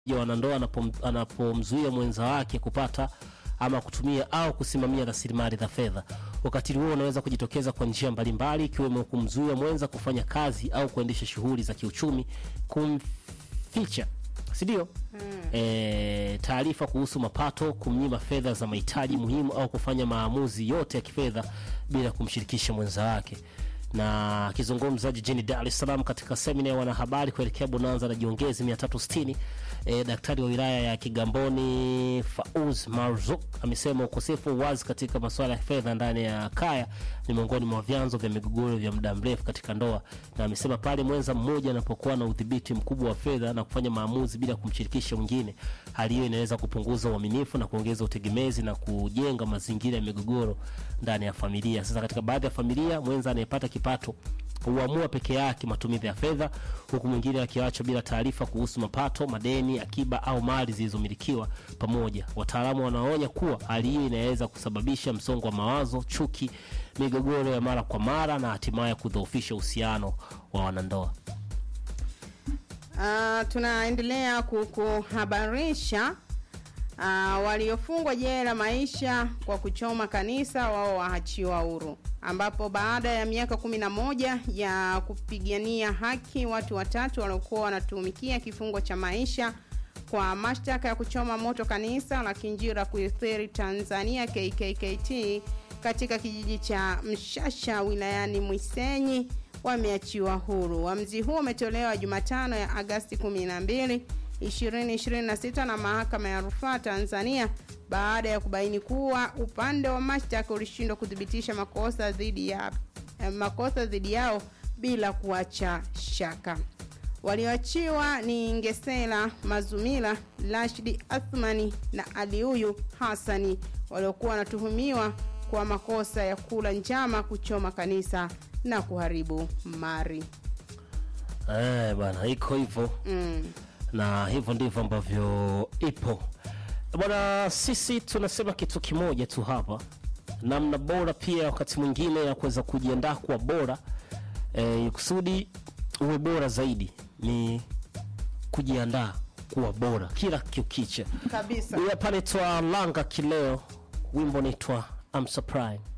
ya wanandoa anapom- anapomzuia mwenza wake kupata ama kutumia au kusimamia rasilimali za fedha. Ukatili huo unaweza kujitokeza kwa njia mbalimbali ikiwemo kumzuia mwenza kufanya kazi au kuendesha shughuli za kiuchumi, kumficha si ndio? E, taarifa kuhusu mapato, kumnyima fedha za mahitaji muhimu au kufanya maamuzi yote ya kifedha bila kumshirikisha mwenza wake. Na akizungumza jijini Dar es Salaam katika semina ya wanahabari kuelekea bonanza la jiongezi 360 e, daktari wa wilaya ya Kigamboni Fauz Marzuk amesema ukosefu wa uwazi katika masuala ya fedha ndani ya kaya ni miongoni mwa vyanzo vya migogoro vya muda mrefu katika ndoa, na amesema pale mwenza mmoja anapokuwa na udhibiti mkubwa wa fedha na kufanya maamuzi bila kumshirikisha mwingine, hali hiyo inaweza kupunguza uaminifu na kuongeza utegemezi na kujenga mazingira ya migogoro ndani ya familia. Sasa katika baadhi ya familia, mwenza anayepata kipato huamua peke yake matumizi ya fedha, huku mwingine akiachwa bila taarifa kuhusu mapato, madeni, akiba au mali zilizomilikiwa pamoja. Wataalamu wanaonya kuwa hali hiyo inaweza kusababisha msongo wa mawazo, chuki, migogoro ya mara kwa mara na hatimaye kudhoofisha uhusiano wa wanandoa. Ah, tunaendelea kukuhabarisha ah, waliofungwa jela maisha kwa kuchoma kanisa wao waachiwa huru, ambapo baada ya miaka kumi na moja ya kupigania haki watu watatu waliokuwa wanatumikia kifungo cha maisha kwa mashtaka ya kuchoma moto kanisa la Kinjira Kuithiri Tanzania KKKT katika kijiji cha Mshasha wilayani Mwisenyi wameachiwa huru. Uamuzi huo umetolewa Jumatano ya Agasti 12, 2026 na mahakama ya rufaa Tanzania baada ya kubaini kuwa upande wa mashtaka ulishindwa kuthibitisha makosa dhidi ya eh, makosa dhidi yao bila kuacha shaka. Walioachiwa ni Ngesela Mazumila, Rashidi Athmani na Aliuyu Hassani waliokuwa wanatuhumiwa kwa makosa ya kula njama, kuchoma kanisa na kuharibu mali. Eh, bwana iko hivyo Mm. na hivyo ndivyo ambavyo ipo bwana. Sisi tunasema kitu kimoja tu hapa, namna bora pia wakati mwingine ya kuweza kujiandaa kuwa bora eh, kusudi uwe bora zaidi ni kujiandaa kuwa bora kila kiukicha. Kabisa. Huyu hapa anaitwa Langa Kileo, wimbo unaitwa I'm Surprised.